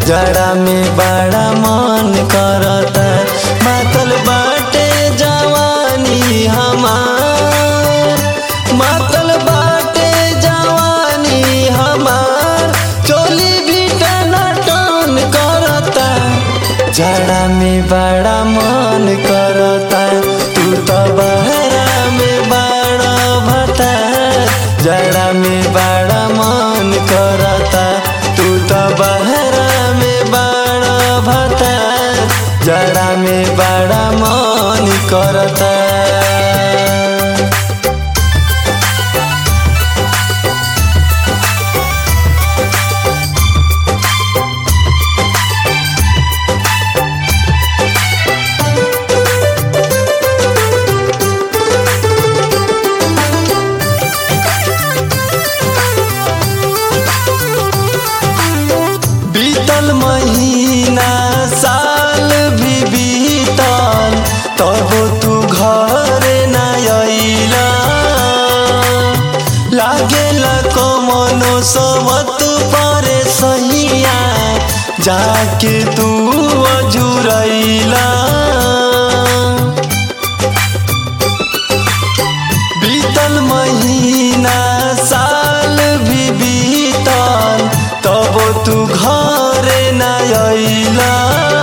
जड़ा में बड़ा मन करता मातल बाटे जवानी हमार मातल बाटे जवानी हमार चोली भी टना टन करता जड़ा में बड़ा मन करता तू तो बहरा में बड़ा भता जड़ा में बड़ा मन करता तू तो बहरा में बड़ा भता जड़ा में बड़ा मन करता बीतल महीना साल भी बीतल तब तू घर न अइला लागेला कमनो सबत परे सहिया जाके तू अजुरैला बीतल महीना साल भी बीतल तब तू घर न अइला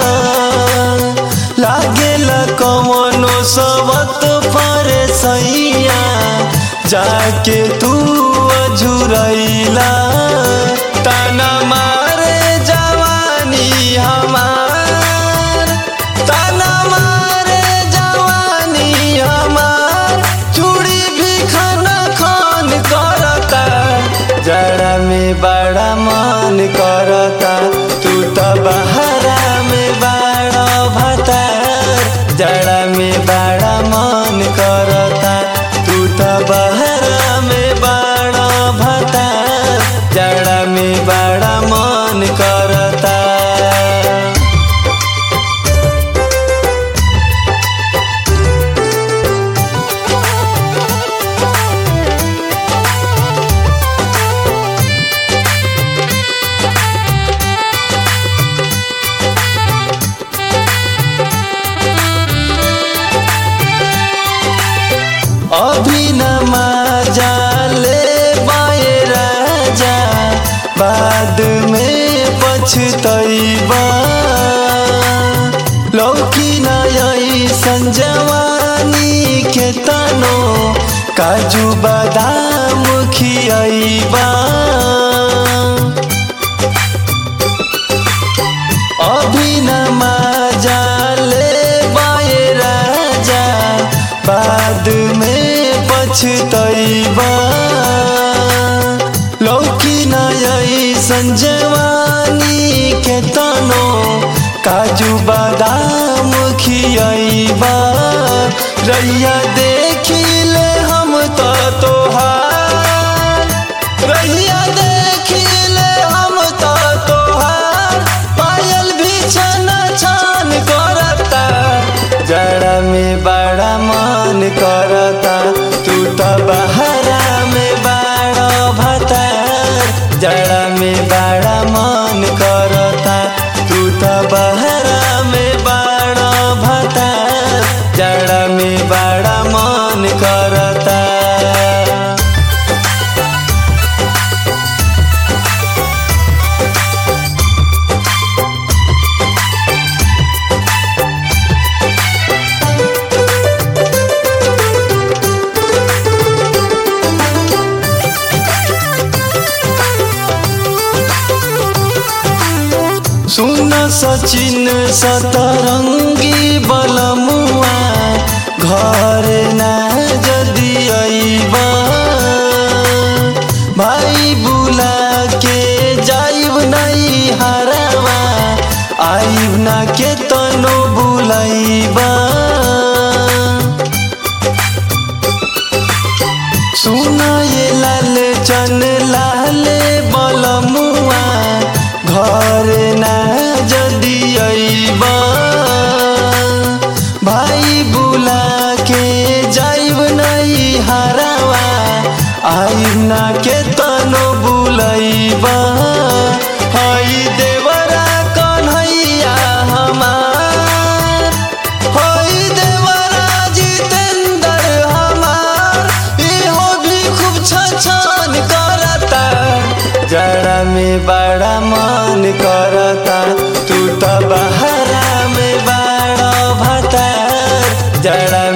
लागेला कमनो सबत परे सैया जाके तू अझुरैला ताना मारे जवानी हमार ताना मारे जवानी हमार चूड़ी भी खाना खान करता जड़ा में बड़ा मन करता तू तो बहरा में बड़ा भतार जड़ा में बड़ा मन करता तू तो बहरा में बड़ा भतार जड़ा में बड़ा मन करता अभी न मजा ले बाए राजा बाद में पछतैबा लौकी न ऐसन जवानी के तनो काजू बादाम खियैबा अभी न मजा ले बाए राजा बाद में पछतैबा लौकी न ऐसन जवानी के तनो काजू बादाम खियैबा रैया देखी ले हम तो तोहार रैया देखी ले हम तो तोहार पायल भी छन छन करता जड़ा में बड़ा मन करता तू तो बहरा में बड़ा भतार जड़ा में बड़ा मन करता तू तो बहरा में बड़ा भतार जड़ा में बड़ा मन करता सुन सचिन सतरंगी बलमुआ घर ना जदि अइबा भाई बुला के जाइब नहीं हरावा आइब ना के तनो बुलाइबा सुना ये लाल चन लाल बलमुआ घर ना जदि अइबा भाई बुला के जाइब नहीं हरावा आइब ना के तनो बुलाइबा हई देवरा में बड़ा मन करता तू तो बहरा में बड़ा भतार जड़ा